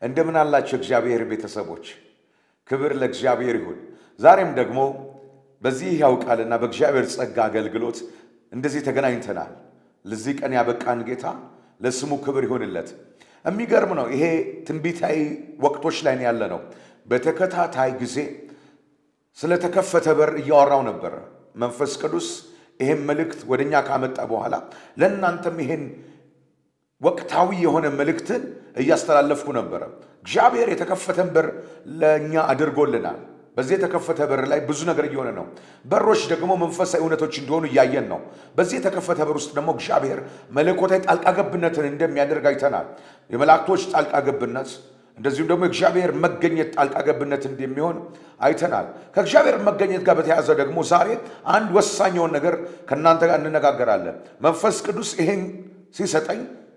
እንደምን አላቸው እግዚአብሔር ቤተሰቦች፣ ክብር ለእግዚአብሔር ይሁን። ዛሬም ደግሞ በዚህ ሕያው ቃልና በእግዚአብሔር ጸጋ አገልግሎት እንደዚህ ተገናኝተናል። ለዚህ ቀን ያበቃን ጌታ ለስሙ ክብር ይሁንለት። የሚገርም ነው። ይሄ ትንቢታዊ ወቅቶች ላይ ነው ያለ ነው። በተከታታይ ጊዜ ስለተከፈተ በር እያወራው ነበረ። መንፈስ ቅዱስ ይሄን መልእክት ወደ እኛ ካመጣ በኋላ ለእናንተም ይሄን ወቅታዊ የሆነ መልእክትን እያስተላለፍኩ ነበረ። እግዚአብሔር የተከፈተን በር ለእኛ አድርጎልናል። በዚህ የተከፈተ በር ላይ ብዙ ነገር እየሆነ ነው። በሮች ደግሞ መንፈሳዊ እውነቶች እንደሆኑ እያየን ነው። በዚህ የተከፈተ በር ውስጥ ደግሞ እግዚአብሔር መለኮታዊ ጣልቃ ገብነትን እንደሚያደርግ አይተናል። የመላእክቶች ጣልቃ ገብነት እንደዚሁም ደግሞ የእግዚአብሔር መገኘት ጣልቃ ገብነት እንደሚሆን አይተናል። ከእግዚአብሔር መገኘት ጋር በተያያዘ ደግሞ ዛሬ አንድ ወሳኝ የሆነ ነገር ከእናንተ ጋር እንነጋገራለን። መንፈስ ቅዱስ ይሄን ሲሰጠኝ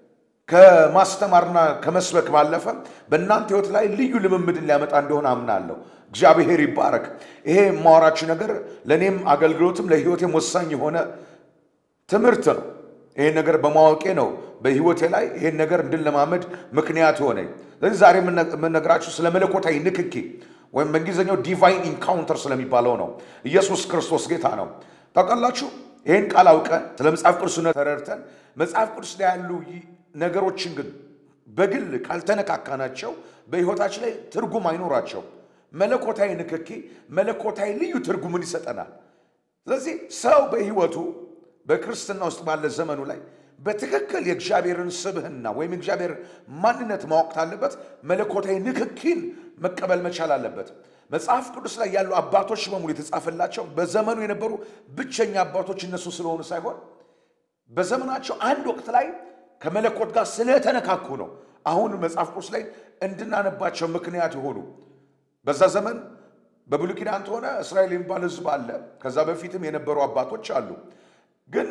ከማስተማርና ከመስበክ ባለፈ በእናንተ ሕይወት ላይ ልዩ ልምምድን ሊያመጣ እንደሆነ አምናለሁ። እግዚአብሔር ይባረክ። ይሄ የማወራችሁ ነገር ለእኔም አገልግሎትም ለሕይወቴም ወሳኝ የሆነ ትምህርት ነው። ይህን ነገር በማወቄ ነው በሕይወቴ ላይ ይህን ነገር እንድንለማመድ ምክንያት ሆነኝ። ስለዚህ ዛሬ የምነግራችሁ ስለ መለኮታዊ ንክኪ ወይም በእንግሊዝኛው ዲቫይን ኢንካውንተር ስለሚባለው ነው። ኢየሱስ ክርስቶስ ጌታ ነው። ታውቃላችሁ፣ ይህን ቃል አውቀን ስለ መጽሐፍ ቅዱስነት ተረድተን መጽሐፍ ቅዱስ ላይ ያሉ ነገሮችን ግን በግል ካልተነካካናቸው በሕይወታችን ላይ ትርጉም አይኖራቸው። መለኮታዊ ንክኪ መለኮታዊ ልዩ ትርጉምን ይሰጠናል። ስለዚህ ሰው በሕይወቱ በክርስትና ውስጥ ባለ ዘመኑ ላይ በትክክል የእግዚአብሔርን ስብህና ወይም የእግዚአብሔር ማንነት ማወቅ አለበት። መለኮታዊ ንክኪን መቀበል መቻል አለበት። መጽሐፍ ቅዱስ ላይ ያሉ አባቶች በሙሉ የተጻፈላቸው በዘመኑ የነበሩ ብቸኛ አባቶች እነሱ ስለሆኑ ሳይሆን በዘመናቸው አንድ ወቅት ላይ ከመለኮት ጋር ስለተነካኩ ነው። አሁን መጽሐፍ ቅዱስ ላይ እንድናነባቸው ምክንያት የሆኑ በዛ ዘመን በብሉይ ኪዳን ሆነ እስራኤል የሚባል ሕዝብ አለ። ከዛ በፊትም የነበሩ አባቶች አሉ። ግን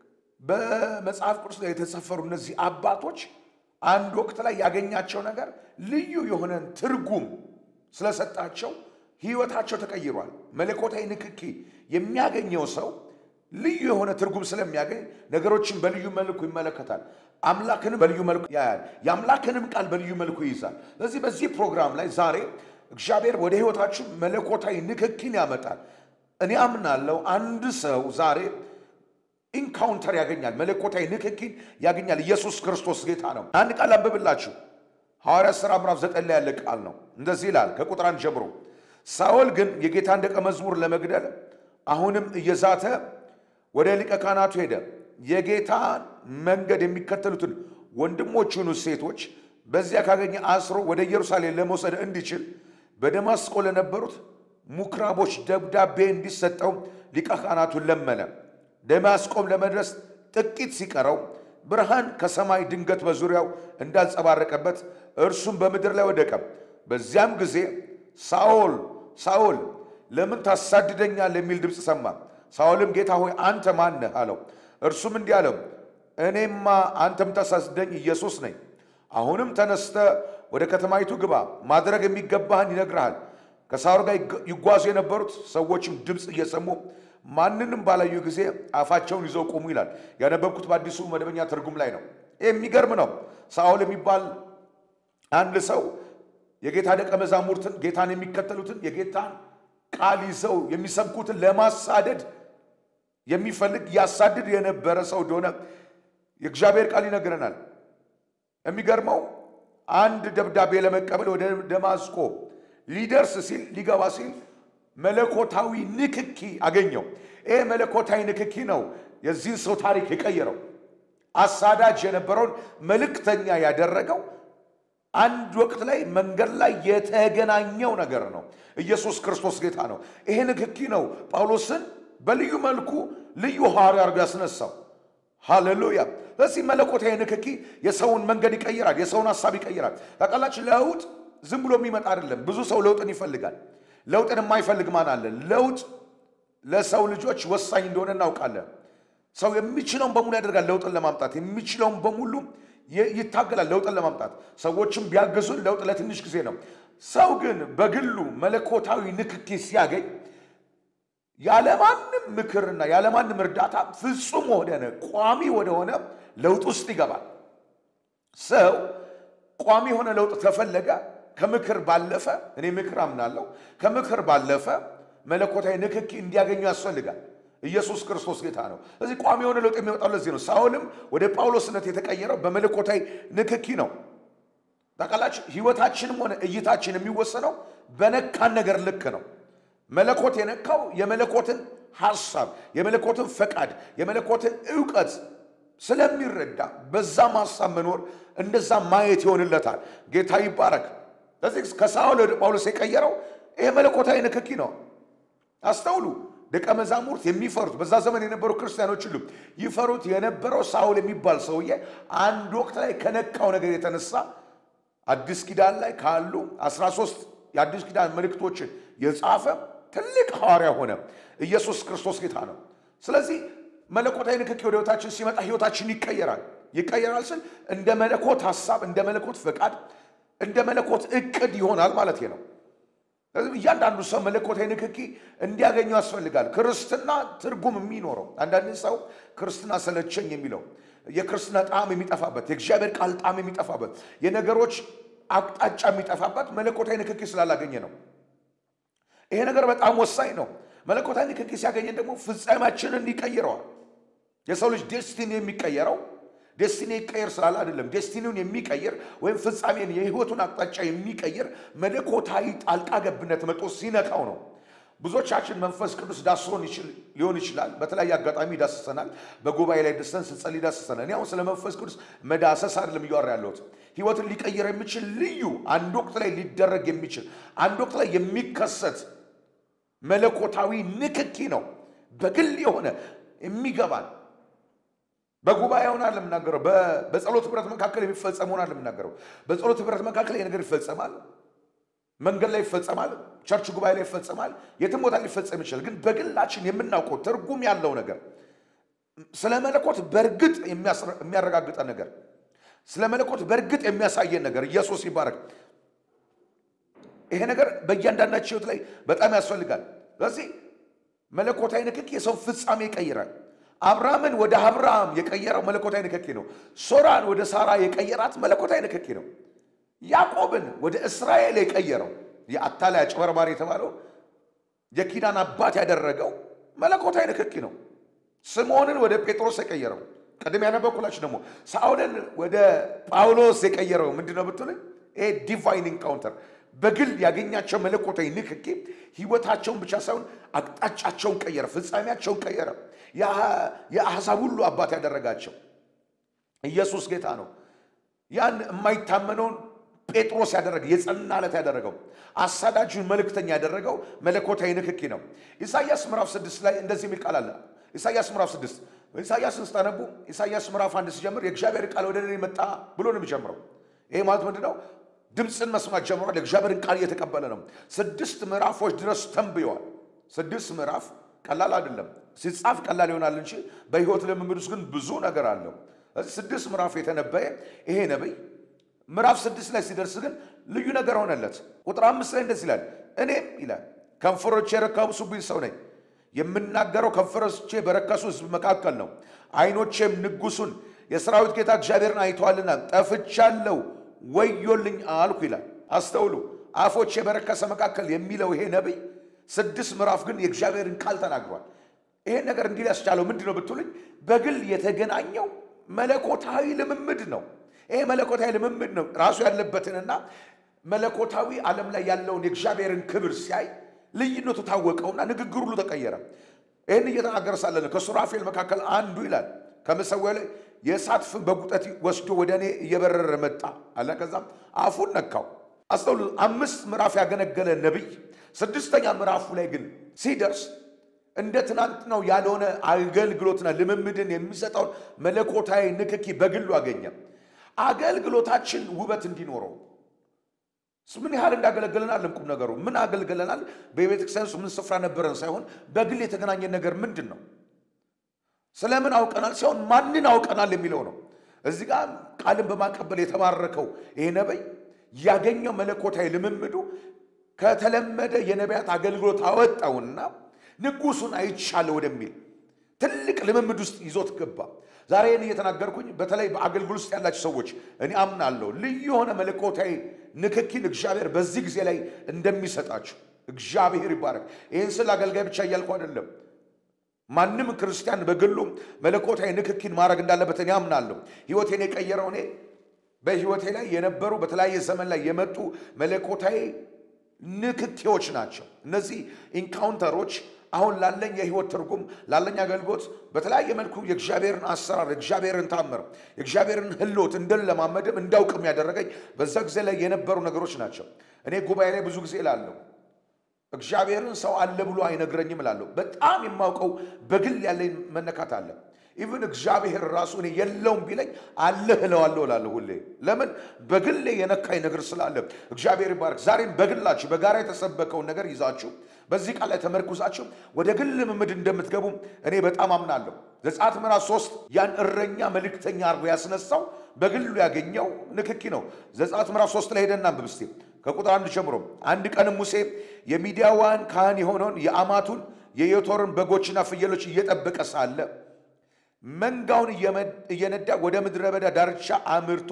በመጽሐፍ ቅዱስ ላይ የተሰፈሩ እነዚህ አባቶች አንድ ወቅት ላይ ያገኛቸው ነገር ልዩ የሆነን ትርጉም ስለሰጣቸው ሕይወታቸው ተቀይሯል። መለኮታዊ ንክኪ የሚያገኘው ሰው ልዩ የሆነ ትርጉም ስለሚያገኝ ነገሮችን በልዩ መልኩ ይመለከታል። አምላክንም በልዩ መልኩ ያያል። የአምላክንም ቃል በልዩ መልኩ ይይዛል። ስለዚህ በዚህ ፕሮግራም ላይ ዛሬ እግዚአብሔር ወደ ሕይወታችን መለኮታዊ ንክኪን ያመጣል። እኔ አምናለሁ አንድ ሰው ዛሬ ኢንካውንተር ያገኛል፣ መለኮታዊ ንክኪን ያገኛል። ኢየሱስ ክርስቶስ ጌታ ነው። አንድ ቃል አንብብላችሁ ሐዋርያ ሥራ ምዕራፍ ዘጠኝ ላይ ያለ ቃል ነው። እንደዚህ ይላል ከቁጥር አንድ ጀምሮ ሳኦል ግን የጌታን ደቀ መዝሙር ለመግደል አሁንም እየዛተ ወደ ሊቀ ካህናቱ ሄደ። የጌታን መንገድ የሚከተሉትን ወንድሞቹን ሴቶች በዚያ ካገኘ አስሮ ወደ ኢየሩሳሌም ለመውሰድ እንዲችል በደማስቆ ለነበሩት ምኵራቦች ደብዳቤ እንዲሰጠው ሊቀ ካህናቱን ለመነ። ደማስቆም ለመድረስ ጥቂት ሲቀረው ብርሃን ከሰማይ ድንገት በዙሪያው እንዳንጸባረቀበት እርሱም በምድር ላይ ወደቀ። በዚያም ጊዜ ሳኦል ሳኦል ለምን ታሳድደኛለህ? የሚል ድምፅ ሰማ። ሳኦልም ጌታ ሆይ አንተ ማን ነህ? አለው። እርሱም እንዲህ አለው፣ እኔማ አንተ የምታሳድደኝ ኢየሱስ ነኝ። አሁንም ተነስተ ወደ ከተማይቱ ግባ፣ ማድረግ የሚገባህን ይነግርሃል። ከሳኦል ጋር ይጓዙ የነበሩት ሰዎችም ድምፅ እየሰሙ ማንንም ባላዩ ጊዜ አፋቸውን ይዘው ቆሙ ይላል። ያነበብኩት በአዲሱ መደበኛ ትርጉም ላይ ነው። ይህ የሚገርም ነው። ሳኦል የሚባል አንድ ሰው የጌታ ደቀ መዛሙርትን ጌታን የሚከተሉትን የጌታን ቃል ይዘው የሚሰብኩትን ለማሳደድ የሚፈልግ ያሳድድ የነበረ ሰው እንደሆነ የእግዚአብሔር ቃል ይነግረናል። የሚገርመው አንድ ደብዳቤ ለመቀበል ወደ ደማስቆ ሊደርስ ሲል ሊገባ ሲል መለኮታዊ ንክኪ አገኘው። ይህ መለኮታዊ ንክኪ ነው የዚህን ሰው ታሪክ የቀየረው። አሳዳጅ የነበረውን መልእክተኛ ያደረገው አንድ ወቅት ላይ መንገድ ላይ የተገናኘው ነገር ነው። ኢየሱስ ክርስቶስ ጌታ ነው። ይሄ ንክኪ ነው ጳውሎስን በልዩ መልኩ ልዩ ሐዋርያ አድርጎ ያስነሳው። ሃሌሉያ። ስለዚህ መለኮታዊ ንክኪ የሰውን መንገድ ይቀይራል፣ የሰውን ሀሳብ ይቀይራል። ታውቃላችሁ፣ ለውጥ ዝም ብሎ የሚመጣ አይደለም። ብዙ ሰው ለውጥን ይፈልጋል። ለውጥን የማይፈልግ ማን አለ? ለውጥ ለሰው ልጆች ወሳኝ እንደሆነ እናውቃለን። ሰው የሚችለውን በሙሉ ያደርጋል ለውጥን ለማምጣት የሚችለውን በሙሉ ይታገላል ለውጥን ለማምጣት። ሰዎችም ቢያግዙን ለውጥ ለትንሽ ጊዜ ነው። ሰው ግን በግሉ መለኮታዊ ንክኪ ሲያገኝ ያለማንም ምክርና ያለማንም እርዳታ ፍጹም ወደሆነ ቋሚ ወደሆነ ለውጥ ውስጥ ይገባል። ሰው ቋሚ የሆነ ለውጥ ተፈለገ ከምክር ባለፈ እኔ ምክር አምናለሁ። ከምክር ባለፈ መለኮታዊ ንክኪ እንዲያገኙ ያስፈልጋል። ኢየሱስ ክርስቶስ ጌታ ነው። ስለዚህ ቋሚ የሆነ ለውጥ የሚወጣው ለዚህ ነው። ሳውልም ወደ ጳውሎስነት የተቀየረው በመለኮታዊ ንክኪ ነው። ታውቃላችሁ፣ ህይወታችንም ሆነ እይታችን የሚወሰነው በነካን ነገር ልክ ነው። መለኮት የነካው የመለኮትን ሐሳብ፣ የመለኮትን ፈቃድ፣ የመለኮትን እውቀት ስለሚረዳ በዛም ሐሳብ መኖር እንደዛ ማየት ይሆንለታል። ጌታ ይባረክ። ስለዚህ ከሳውል ወደ ጳውሎስ የቀየረው ይሄ መለኮታዊ ንክኪ ነው። አስተውሉ። ደቀ መዛሙርት የሚፈሩት በዛ ዘመን የነበሩ ክርስቲያኖች ሁሉ ይፈሩት የነበረው ሳውል የሚባል ሰውዬ አንድ ወቅት ላይ ከነካው ነገር የተነሳ አዲስ ኪዳን ላይ ካሉ 13 የአዲስ ኪዳን መልእክቶችን የጻፈ ትልቅ ሐዋርያ ሆነ። ኢየሱስ ክርስቶስ ጌታ ነው። ስለዚህ መለኮታዊ ንክኪ ወደ ህይወታችን ሲመጣ ህይወታችን ይቀየራል። ይቀየራል ስል እንደ መለኮት ሐሳብ፣ እንደ መለኮት ፈቃድ፣ እንደ መለኮት እቅድ ይሆናል ማለት ነው። ስለዚህ እያንዳንዱ ሰው መለኮታዊ ንክኪ እንዲያገኙ ያስፈልጋል። ክርስትና ትርጉም የሚኖረው አንዳንድ ሰው ክርስትና ሰለቸኝ የሚለው የክርስትና ጣዕም የሚጠፋበት የእግዚአብሔር ቃል ጣዕም የሚጠፋበት የነገሮች አቅጣጫ የሚጠፋበት መለኮታዊ ንክኪ ስላላገኘ ነው። ይሄ ነገር በጣም ወሳኝ ነው። መለኮታዊ ንክኪ ሲያገኘን ደግሞ ፍጻሜያችንን ይቀይረዋል። የሰው ልጅ ዴስቲኒ የሚቀየረው ዴስቲኒ ይቀየር ስላለ አይደለም። ዴስቲኒውን የሚቀይር ወይም ፍጻሜን የህይወቱን አቅጣጫ የሚቀይር መለኮታዊ ጣልቃ ገብነት መጦ ሲነካው ነው። ብዙዎቻችን መንፈስ ቅዱስ ዳስሶን ሊሆን ይችላል። በተለያየ አጋጣሚ ይዳስሰናል። በጉባኤ ላይ ደስተን ስንጸልይ ይዳስሰናል። እኔ አሁን ስለ መንፈስ ቅዱስ መዳሰስ አይደለም እያወራ ያለሁት ህይወትን ሊቀይር የሚችል ልዩ አንድ ወቅት ላይ ሊደረግ የሚችል አንድ ወቅት ላይ የሚከሰት መለኮታዊ ንክኪ ነው። በግል የሆነ የሚገባን በጉባኤ ሆናል የምናገረው በጸሎት ህብረት መካከል የሚፈጸም ሆናል የምናገረው በጸሎት ህብረት መካከል ይህ ነገር ይፈጸማል። መንገድ ላይ ይፈጸማል። ቸርች ጉባኤ ላይ ይፈጸማል። የትም ቦታ ሊፈጸም ይችላል። ግን በግላችን የምናውቀው ትርጉም ያለው ነገር ስለ መለኮት በእርግጥ የሚያረጋግጠን ነገር ስለ መለኮት በእርግጥ የሚያሳየን ነገር ኢየሱስ ይባረክ። ይሄ ነገር በእያንዳንዳችን ህይወት ላይ በጣም ያስፈልጋል። ስለዚህ መለኮታዊ ንክኪ የሰው ፍጻሜ ይቀይራል። አብርሃምን ወደ አብርሃም የቀየረው መለኮታዊ ንክኪ ነው። ሶራን ወደ ሳራ የቀየራት መለኮታዊ ንክኪ ነው። ያዕቆብን ወደ እስራኤል የቀየረው የአታላይ አጭበርባሪ የተባለው የኪዳን አባት ያደረገው መለኮታዊ ንክኪ ነው። ስምዖንን ወደ ጴጥሮስ የቀየረው ቅድም ያነበብኩላችሁ ደግሞ ሳኦልን ወደ ጳውሎስ የቀየረው ምንድን ነው ብትሉኝ፣ ይሄ ዲቫይን ኢንካውንተር በግል ያገኛቸው መለኮታዊ ንክኪ ህይወታቸውን ብቻ ሳይሆን አቅጣጫቸውን ቀየረ፣ ፍጻሜያቸውን ቀየረ። የአሕዛብ ሁሉ አባት ያደረጋቸው ኢየሱስ ጌታ ነው። ያን የማይታመነውን ጴጥሮስ ያደረገ የጸና ዕለት ያደረገው አሳዳጁን መልእክተኛ ያደረገው መለኮታዊ ንክኪ ነው። ኢሳይያስ ምዕራፍ ስድስት ላይ እንደዚህ የሚል ቃል አለ። ኢሳይያስ ምዕራፍ ስድስት ኢሳይያስን ስታነቡ ኢሳይያስ ምዕራፍ አንድ ሲጀምር የእግዚአብሔር ቃል ወደ እኔ መጣ ብሎ ነው የሚጀምረው። ይሄ ማለት ምንድን ነው? ድምፅን መስማት ጀምሯል። የእግዚአብሔርን ቃል እየተቀበለ ነው። ስድስት ምዕራፎች ድረስ ተንብየዋል። ስድስት ምዕራፍ ቀላል አይደለም። ሲጻፍ ቀላል ይሆናል እንጂ በሕይወት ልምምድ ውስጥ ግን ብዙ ነገር አለው። ስድስት ምዕራፍ የተነበየ ይሄ ነቢይ ምዕራፍ ስድስት ላይ ሲደርስ ግን ልዩ ነገር ሆነለት። ቁጥር አምስት ላይ እንደዚህ ይላል፣ እኔም ይላል ከንፈሮቼ የረከሱብኝ ሰው ነኝ፣ የምናገረው ከንፈሮቼ በረከሱ ሕዝብ መካከል ነው። ዓይኖቼም ንጉሡን የሰራዊት ጌታ እግዚአብሔርን አይተዋልና ጠፍቻለሁ፣ ወዮልኝ አልኩ ይላል። አስተውሉ፣ አፎቼ በረከሰ መካከል የሚለው ይሄ ነቢይ ስድስት ምዕራፍ ግን የእግዚአብሔርን ቃል ተናግሯል። ይሄን ነገር እንዲህ ያስቻለው ምንድን ነው ብትሉኝ፣ በግል የተገናኘው መለኮታዊ ልምምድ ነው። ይሄ መለኮታዊ ልምምድ ነው። ራሱ ያለበትንና መለኮታዊ ዓለም ላይ ያለውን የእግዚአብሔርን ክብር ሲያይ ልዩነቱ ታወቀውና ንግግር ሁሉ ተቀየረ። ይህን እየተናገረ ሳለ ነው ከሱራፌል መካከል አንዱ ይላል ከመሰዊያው ላይ የእሳት ፍም በጉጠት ወስዶ ወደ እኔ እየበረረ መጣ አለ። ከዛም አፉን ነካው። አስተውሉ፣ አምስት ምዕራፍ ያገለገለ ነቢይ ስድስተኛ ምዕራፉ ላይ ግን ሲደርስ እንደ ትናንት ነው ያልሆነ አገልግሎትና ልምምድን የሚሰጠውን መለኮታዊ ንክኪ በግሉ አገኘ። አገልግሎታችን ውበት እንዲኖረው ምን ያህል እንዳገለገለን አለም ቁም ነገሩ ምን አገልግለናል፣ በቤተ ክርስቲያን ውስጥ ምን ስፍራ ነበረን ሳይሆን በግል የተገናኘን ነገር ምንድን ነው? ስለምን አውቀናል ሳይሆን ማንን አውቀናል የሚለው ነው። እዚህ ጋር ቃልን በማቀበል የተባረከው ይሄ ነቢይ ያገኘው መለኮታዊ ልምምዱ ከተለመደ የነቢያት አገልግሎት አወጣውና ንጉሱን አይቻለ ወደሚል ትልቅ ልምምድ ውስጥ ይዞት ገባ። ዛሬ ይህን እየተናገርኩኝ በተለይ በአገልግሎት ውስጥ ያላችሁ ሰዎች እኔ አምናለሁ ልዩ የሆነ መለኮታዊ ንክኪን እግዚአብሔር በዚህ ጊዜ ላይ እንደሚሰጣችሁ እግዚአብሔር ይባረክ። ይህን ስል አገልጋይ ብቻ እያልኩ አይደለም። ማንም ክርስቲያን በግሉ መለኮታዊ ንክኪን ማድረግ እንዳለበት እኔ አምናለሁ። ህይወቴን የቀየረው እኔ በህይወቴ ላይ የነበሩ በተለያየ ዘመን ላይ የመጡ መለኮታዊ ንክኪዎች ናቸው። እነዚህ ኢንካውንተሮች አሁን ላለኝ የህይወት ትርጉም ላለኝ አገልግሎት በተለያየ መልኩ የእግዚአብሔርን አሰራር የእግዚአብሔርን ታምር የእግዚአብሔርን ህልውት እንድለማመድም እንዳውቅም ያደረገኝ በዛ ጊዜ ላይ የነበሩ ነገሮች ናቸው። እኔ ጉባኤ ላይ ብዙ ጊዜ እላለሁ እግዚአብሔርን ሰው አለ ብሎ አይነግረኝም እላለሁ። በጣም የማውቀው በግል ያለኝ መነካት አለ። ኢቭን እግዚአብሔር ራሱ እኔ የለውም ቢለኝ አለህ እለዋለሁ እላለሁ ሁሌ። ለምን በግሌ የነካኝ ነገር ስላለ። እግዚአብሔር ይባርክ። ዛሬም በግላችሁ በጋራ የተሰበከውን ነገር ይዛችሁ በዚህ ቃል ላይ ተመርኩዛችሁ ወደ ግል ልምምድ እንደምትገቡ እኔ በጣም አምናለሁ። ዘጸአት ምዕራፍ ሶስት ያን እረኛ መልእክተኛ አድርጎ ያስነሳው በግሉ ያገኘው ንክኪ ነው። ዘጸአት ምዕራፍ ሶስት ላይ ሄደና አንብብ እስቲ ከቁጥር አንድ ጀምሮ። አንድ ቀንም ሙሴ የሚዲያዋን ካህን የሆነውን የአማቱን የዮቶርን በጎችና ፍየሎች እየጠበቀ ሳለ መንጋውን እየነዳ ወደ ምድረ በዳ ዳርቻ አምርቶ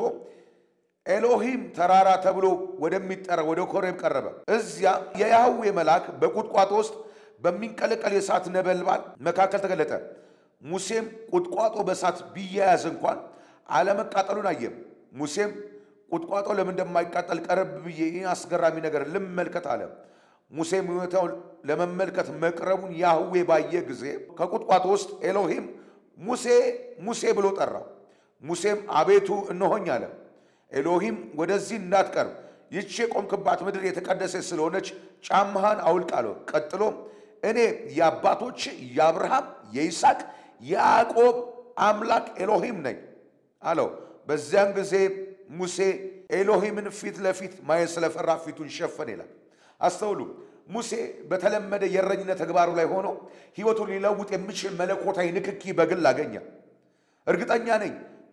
ኤሎሂም ተራራ ተብሎ ወደሚጠራ ወደ ኮሬብ ቀረበ። እዚያ የያህዌ መልአክ በቁጥቋጦ ውስጥ በሚንቀለቀል የእሳት ነበልባል መካከል ተገለጠ። ሙሴም ቁጥቋጦ በእሳት ቢያያዝ እንኳን አለመቃጠሉን አየም። ሙሴም ቁጥቋጦ ለምን እንደማይቃጠል ቀረብ ብዬ ይህ አስገራሚ ነገር ልመልከት አለ። ሙሴም ሁኔታውን ለመመልከት መቅረቡን ያህዌ ባየ ጊዜ ከቁጥቋጦ ውስጥ ኤሎሂም ሙሴ ሙሴ ብሎ ጠራው። ሙሴም አቤቱ እነሆኝ አለ። ኤሎሂም ወደዚህ እንዳትቀርብ ይቺ የቆምክባት ምድር የተቀደሰች ስለሆነች ጫማህን አውልቅ አለው። ቀጥሎም እኔ የአባቶች የአብርሃም የይስሐቅ የያዕቆብ አምላክ ኤሎሂም ነኝ አለው። በዚያን ጊዜ ሙሴ ኤሎሂምን ፊት ለፊት ማየት ስለፈራ ፊቱን ሸፈን ይላል። አስተውሉ። ሙሴ በተለመደ የእረኝነት ተግባሩ ላይ ሆኖ ሕይወቱን ሊለውጥ የሚችል መለኮታዊ ንክኪ በግል አገኘ። እርግጠኛ ነኝ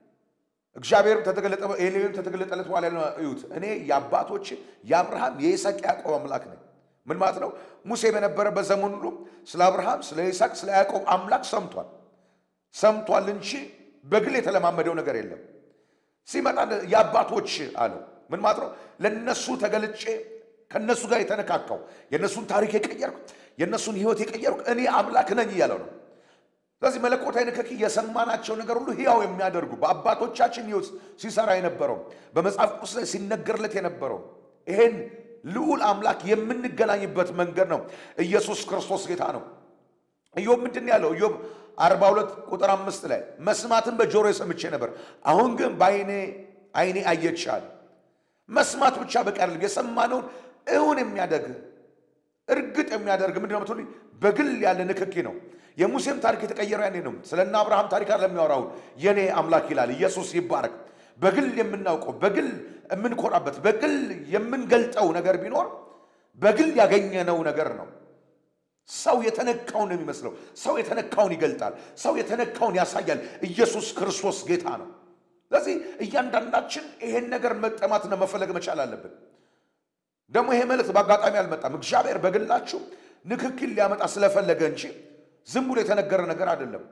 እግዚአብሔር ተተገለጠ ኤሌም ተተገለጠለት በኋላ ያለው እዩት። እኔ የአባቶች የአብርሃም የይስሐቅ ያዕቆብ አምላክ ነኝ። ምን ማለት ነው? ሙሴ በነበረበት ዘመን ሁሉ ስለ አብርሃም፣ ስለ ይስሐቅ፣ ስለ ያዕቆብ አምላክ ሰምቷል ሰምቷል እንጂ በግል የተለማመደው ነገር የለም። ሲመጣ የአባቶች አለው። ምን ማለት ነው? ለነሱ ተገልጬ ከነሱ ጋር የተነካካው የእነሱን ታሪክ የቀየርኩ የእነሱን ሕይወት የቀየርኩ እኔ አምላክ ነኝ እያለው ነው። ስለዚህ መለኮታዊ ንክኪ የሰማናቸው ነገር ሁሉ ሕያው የሚያደርጉ በአባቶቻችን ሕይወት ሲሰራ የነበረው በመጽሐፍ ቅዱስ ላይ ሲነገርለት የነበረው ይሄን ልዑል አምላክ የምንገናኝበት መንገድ ነው። ኢየሱስ ክርስቶስ ጌታ ነው። ኢዮብ ምንድን ያለው? ኢዮብ 42 ቁጥር አምስት ላይ መስማትን በጆሮ ሰምቼ ነበር፣ አሁን ግን በአይኔ አይኔ አየቻል። መስማት ብቻ በቂ አይደለም። የሰማነውን እውን የሚያደርግ እርግጥ የሚያደርግ ምንድን ነው የምትሉኝ? በግል ያለ ንክኪ ነው። የሙሴም ታሪክ የተቀየረው ያኔ ነው። ስለ እነ አብርሃም ታሪክ አይደለም የሚያወራው። የኔ አምላክ ይላል። ኢየሱስ ይባረክ። በግል የምናውቀው በግል የምንኮራበት በግል የምንገልጠው ነገር ቢኖር በግል ያገኘነው ነገር ነው። ሰው የተነካውን ነው የሚመስለው። ሰው የተነካውን ይገልጣል። ሰው የተነካውን ያሳያል። ኢየሱስ ክርስቶስ ጌታ ነው። ስለዚህ እያንዳንዳችን ይሄን ነገር መጠማትና መፈለግ መቻል አለብን። ደግሞ ይሄ መልእክት በአጋጣሚ አልመጣም። እግዚአብሔር በግላችሁ ንክክል ሊያመጣ ስለፈለገ እንጂ ዝም ብሎ የተነገረ ነገር አይደለም።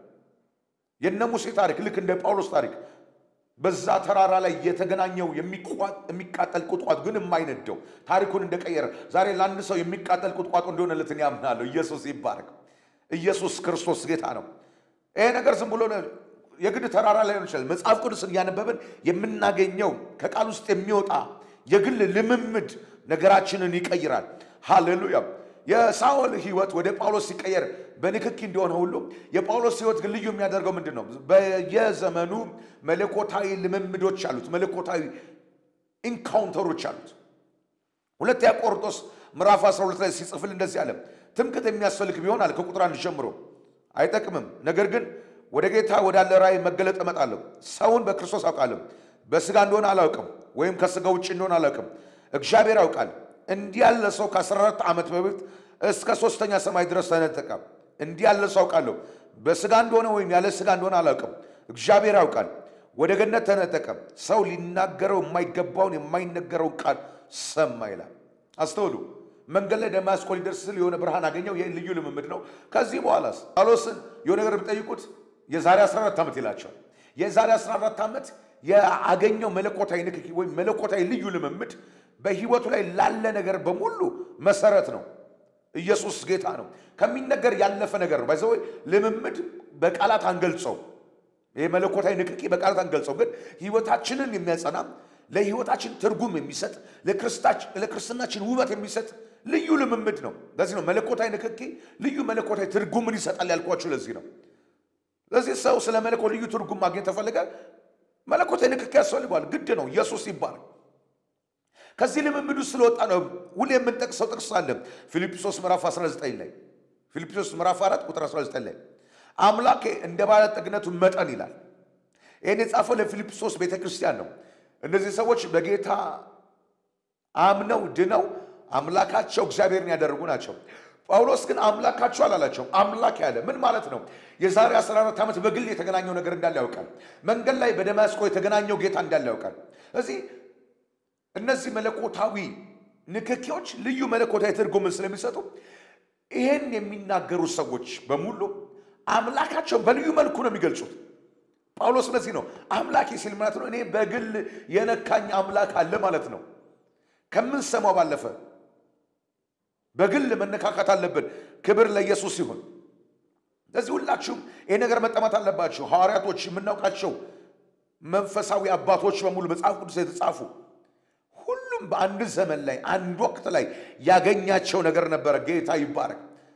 የነ ሙሴ ታሪክ ልክ እንደ ጳውሎስ ታሪክ በዛ ተራራ ላይ የተገናኘው የሚቃጠል ቁጥቋጦ ግን የማይነደው ታሪኩን እንደቀየረ ዛሬ ለአንድ ሰው የሚቃጠል ቁጥቋጦ እንደሆነለት እኔ አምናለሁ። ኢየሱስ ይባረክ። ኢየሱስ ክርስቶስ ጌታ ነው። ይሄ ነገር ዝም ብሎ የግድ ተራራ ላይ ሆን ይችላል። መጽሐፍ ቅዱስን እያነበብን የምናገኘው ከቃል ውስጥ የሚወጣ የግል ልምምድ ነገራችንን ይቀይራል። ሃሌሉያ። የሳኦል ሕይወት ወደ ጳውሎስ ሲቀየር በንክኪ እንደሆነ ሁሉ የጳውሎስ ሕይወት ግን ልዩ የሚያደርገው ምንድን ነው? በየዘመኑ መለኮታዊ ልምምዶች አሉት፣ መለኮታዊ ኢንካውንተሮች አሉት። ሁለተኛ ቆሮንቶስ ምዕራፍ 12 ላይ ሲጽፍል እንደዚህ አለ፣ ትምክህት የሚያስፈልግ ቢሆን አለ ከቁጥር አንድ ጀምሮ አይጠቅምም። ነገር ግን ወደ ጌታ ወዳለ ራእይ መገለጥ እመጣለሁ። ሰውን በክርስቶስ አውቃለሁ። በሥጋ እንደሆነ አላውቅም፣ ወይም ከሥጋ ውጭ እንደሆነ አላውቅም፣ እግዚአብሔር ያውቃል። እንዲህ ያለ ሰው ከ14 ዓመት በፊት እስከ ሦስተኛ ሰማይ ድረስ ተነጠቀ። እንዲህ ያለ ሰው አውቃለሁ። በሥጋ እንደሆነ ወይም ያለ ሥጋ እንደሆነ አላውቅም፣ እግዚአብሔር ያውቃል። ወደ ገነት ተነጠቀ። ሰው ሊናገረው የማይገባውን የማይነገረውን ቃል ሰማ ይላል። አስተውሉ። መንገድ ላይ ደማስቆ ሊደርስ ስል የሆነ ብርሃን አገኘው። ይህ ልዩ ልምምድ ነው። ከዚህ በኋላስ ጳውሎስን የሆነ ነገር ብጠይቁት የዛሬ 14 ዓመት ይላቸዋል። የዛሬ 14 ዓመት የአገኘው መለኮታዊ ንክኪ ወይም መለኮታዊ ልዩ ልምምድ በህይወቱ ላይ ላለ ነገር በሙሉ መሰረት ነው። ኢየሱስ ጌታ ነው። ከሚነገር ያለፈ ነገር ነው። ባይዘ ልምምድ በቃላት አንገልጸው። ይህ መለኮታዊ ንክኪ በቃላት አንገልጸው፣ ግን ህይወታችንን የሚያጸና ለህይወታችን ትርጉም የሚሰጥ ለክርስትናችን ውበት የሚሰጥ ልዩ ልምምድ ነው። ለዚህ ነው መለኮታዊ ንክኪ ልዩ መለኮታዊ ትርጉምን ይሰጣል ያልኳችሁ ለዚህ ነው። ለዚህ ሰው ስለ መለኮት ልዩ ትርጉም ማግኘት ተፈለገ መለኮታዊ ንክኪ ያስፈልገዋል። ግድ ነው። ኢየሱስ ይባላል። ከዚህ ልምምድ ውስጥ ስለወጣ ነው ሁሌ የምንጠቅሰው ጥቅስ አለ ፊልጵስዩስ ምዕራፍ 19 ላይ ፊልጵስዩስ ምዕራፍ 4 ቁጥር 19 ላይ አምላኬ እንደ ባለጠግነቱ መጠን ይላል። ይህን የጻፈው ለፊልጵስዩስ ቤተ ክርስቲያን ነው። እነዚህ ሰዎች በጌታ አምነው ድነው አምላካቸው እግዚአብሔርን ያደረጉ ናቸው። ጳውሎስ ግን አምላካቸው አላላቸውም። አምላክ ያለ ምን ማለት ነው? የዛሬ 14 ዓመት በግል የተገናኘው ነገር እንዳለ ያውቃል። መንገድ ላይ በደማስቆ የተገናኘው ጌታ እንዳለ ያውቃል። እዚህ እነዚህ መለኮታዊ ንክኪዎች ልዩ መለኮታዊ ትርጉምን ስለሚሰጡ ይህን የሚናገሩ ሰዎች በሙሉ አምላካቸውን በልዩ መልኩ ነው የሚገልጹት። ጳውሎስ ለዚህ ነው አምላኬ ሲል ማለት ነው እኔ በግል የነካኝ አምላክ አለ ማለት ነው። ከምንሰማው ባለፈ በግል መነካካት አለብን። ክብር ለኢየሱስ ይሁን። ለዚህ ሁላችሁም ይህ ነገር መጠማት አለባችሁ። ሐዋርያቶች፣ የምናውቃቸው መንፈሳዊ አባቶች በሙሉ መጽሐፍ ቅዱስ የተጻፉ ሁሉም በአንድ ዘመን ላይ አንድ ወቅት ላይ ያገኛቸው ነገር ነበረ። ጌታ ይባረክ።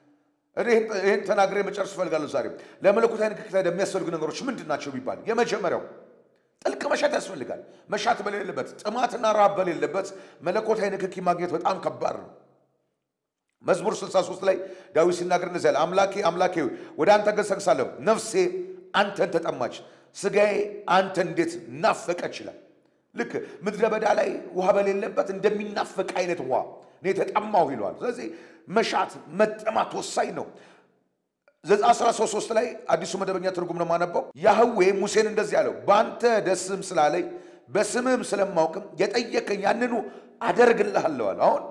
ይህን ተናግሬ መጨረስ እፈልጋለሁ። ዛሬ ለመለኮታዊ ንክኪ የሚያስፈልጉ ነገሮች ምንድን ናቸው ቢባል የመጀመሪያው ጥልቅ መሻት ያስፈልጋል። መሻት በሌለበት ጥማትና ራብ በሌለበት መለኮታዊ ንክኪ ማግኘት በጣም ከባድ ነው። መዝሙር 63 ላይ ዳዊት ሲናገር እንደዚህ ያለ አምላኬ አምላኬ ወደ አንተ ገሰግሳለሁ፣ ነፍሴ አንተን ተጠማች፣ ስጋዬ አንተ እንዴት ናፈቀች ይላል። ልክ ምድረ በዳ ላይ ውሃ በሌለበት እንደሚናፈቅ አይነት ውሃ እኔ ተጠማሁ ይለዋል። ስለዚህ መሻት መጠማት ወሳኝ ነው። ዘጸአት 13 ላይ አዲሱ መደበኛ ትርጉም ነው የማነበው። ያህዌ ሙሴን እንደዚህ አለው፣ በአንተ ደስም ስላለኝ በስምህም ስለማውቅም የጠየቀኝ ያንኑ አደርግልሃለሁ አለ። አሁን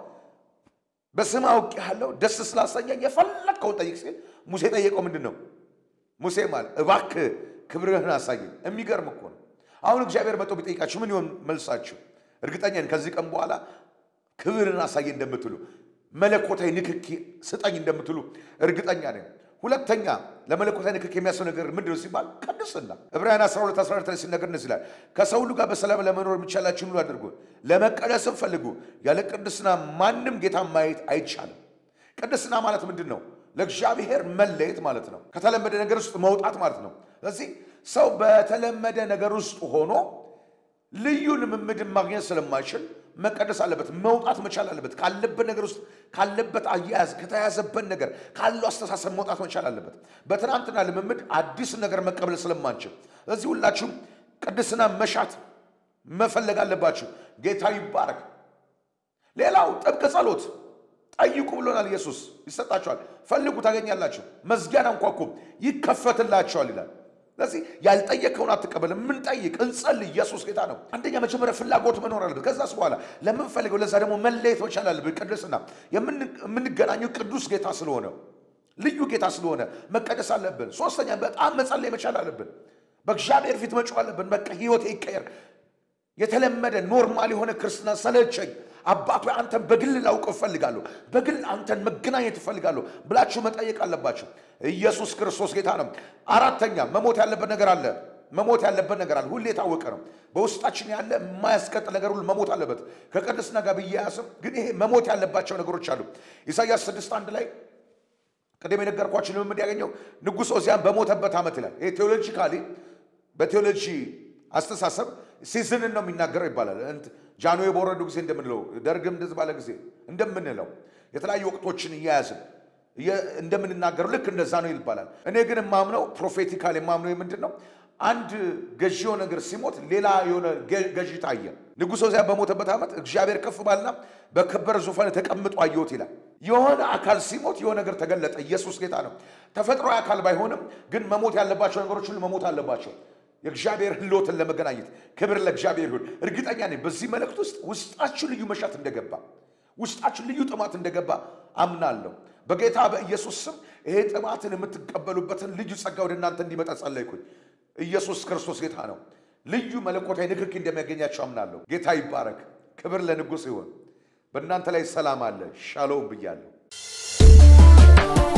በስም አውቄሃለሁ ደስ ስላሰኘኝ የፈለግከውን ጠይቅ ሲል ሙሴ ጠየቀው ምንድን ነው? ሙሴ ማለት እባክህ ክብርህን አሳየኝ። የሚገርም እኮ ነው። አሁን እግዚአብሔር መጥቶ ቢጠይቃችሁ ምን ይሆን መልሳችሁ? እርግጠኛ ነኝ ከዚህ ቀን በኋላ ክብርን አሳየኝ እንደምትሉ መለኮታዊ ንክኪ ስጠኝ እንደምትሉ እርግጠኛ ነኝ። ሁለተኛ ለመለኮታዊ ንክኪ የሚያስፈልግ ነገር ምንድን ነው ሲባል ቅድስና። ዕብራውያን 12 12 ላይ ሲነገር እንደዚህ ይላል፣ ከሰው ሁሉ ጋር በሰላም ለመኖር የሚቻላችሁን ሁሉ አድርጉ፣ ለመቀደስም ፈልጉ። ያለ ቅድስና ማንም ጌታ ማየት አይቻልም። ቅድስና ማለት ምንድን ነው? ለእግዚአብሔር መለየት ማለት ነው። ከተለመደ ነገር ውስጥ መውጣት ማለት ነው። ስለዚህ ሰው በተለመደ ነገር ውስጥ ሆኖ ልዩ ልምምድን ማግኘት ስለማይችል መቀደስ አለበት፣ መውጣት መቻል አለበት። ካለበት ነገር ውስጥ ካለበት አያያዝ ከተያዘበት ነገር ካለው አስተሳሰብ መውጣት መቻል አለበት። በትናንትና ልምምድ አዲስ ነገር መቀበል ስለማንችል፣ ስለዚህ ሁላችሁም ቅድስና መሻት መፈለግ አለባችሁ። ጌታ ይባረክ። ሌላው ጥብቅ ጸሎት ጠይቁ ብሎናል ኢየሱስ። ይሰጣችኋል፣ ፈልጉ ታገኛላችሁ፣ መዝጊያን አንኳኩ ይከፈትላችኋል ይላል። ስለዚህ ያልጠየቀውን አትቀበልም። የምንጠይቅ እንጸልይ። ኢየሱስ ጌታ ነው። አንደኛ መጀመሪያ ፍላጎት መኖር አለበት። ከዛስ በኋላ ለምንፈልገው ለዛ ደግሞ መለየት መቻል አለብን። ቅድስና የምንገናኘው ቅዱስ ጌታ ስለሆነ ልዩ ጌታ ስለሆነ መቀደስ አለብን። ሶስተኛ በጣም መጸለይ መቻል አለብን። በእግዚአብሔር ፊት መጮህ አለብን። በቃ ህይወቴ ይቀየር። የተለመደ ኖርማል የሆነ ክርስትና ሰለቸኝ አባቱ አንተን በግል ላውቅ እፈልጋለሁ፣ በግል አንተን መገናኘት እፈልጋለሁ ብላችሁ መጠየቅ አለባችሁ። ኢየሱስ ክርስቶስ ጌታ ነው። አራተኛ መሞት ያለበት ነገር አለ። መሞት ያለበት ነገር አለ። ሁሌ የታወቀ ነው። በውስጣችን ያለ የማያስቀጥ ነገር ሁሉ መሞት አለበት። ከቅድስና ጋር ብያያስም ግን ይሄ መሞት ያለባቸው ነገሮች አሉ። ኢሳይያስ ስድስት አንድ ላይ ቅድም የነገርኳችሁ ልምምድ ያገኘው ንጉሥ ዖዝያን በሞተበት ዓመት ይላል። ይሄ ቴዎሎጂካሊ በቴዎሎጂ አስተሳሰብ ሲዝንን ነው የሚናገረው ይባላል። ጃንሆይ በወረዱ ጊዜ እንደምንለው ደርግም እንደዚህ ባለ ጊዜ እንደምንለው የተለያዩ ወቅቶችን እያያዝን እንደምንናገረው ልክ እንደዛ ነው ይባላል። እኔ ግን የማምነው ፕሮፌቲካል የማምነው ምንድን ነው? አንድ ገዢው ነገር ሲሞት ሌላ የሆነ ገዢ ታየ። ንጉሥ ዖዝያን በሞተበት ዓመት እግዚአብሔር ከፍ ባልና በከበረ ዙፋን ተቀምጦ አየሁት ይላል። የሆነ አካል ሲሞት የሆነ ነገር ተገለጠ። ኢየሱስ ጌታ ነው። ተፈጥሯዊ አካል ባይሆንም ግን መሞት ያለባቸው ነገሮች ሁሉ መሞት አለባቸው። የእግዚአብሔር ሕልውናን ለመገናኘት ክብር ለእግዚአብሔር ይሁን። እርግጠኛ ነኝ በዚህ መልእክት ውስጥ ውስጣችሁ ልዩ መሻት እንደገባ፣ ውስጣችሁ ልዩ ጥማት እንደገባ አምናለሁ። በጌታ በኢየሱስ ስም ይሄ ጥማትን የምትቀበሉበትን ልዩ ጸጋ ወደ እናንተ እንዲመጣ ጸለይኩኝ። ኢየሱስ ክርስቶስ ጌታ ነው። ልዩ መለኮታዊ ንክኪ እንደሚያገኛቸው አምናለሁ። ጌታ ይባረክ። ክብር ለንጉሥ ይሁን። በእናንተ ላይ ሰላም አለ። ሻሎም ብያለሁ።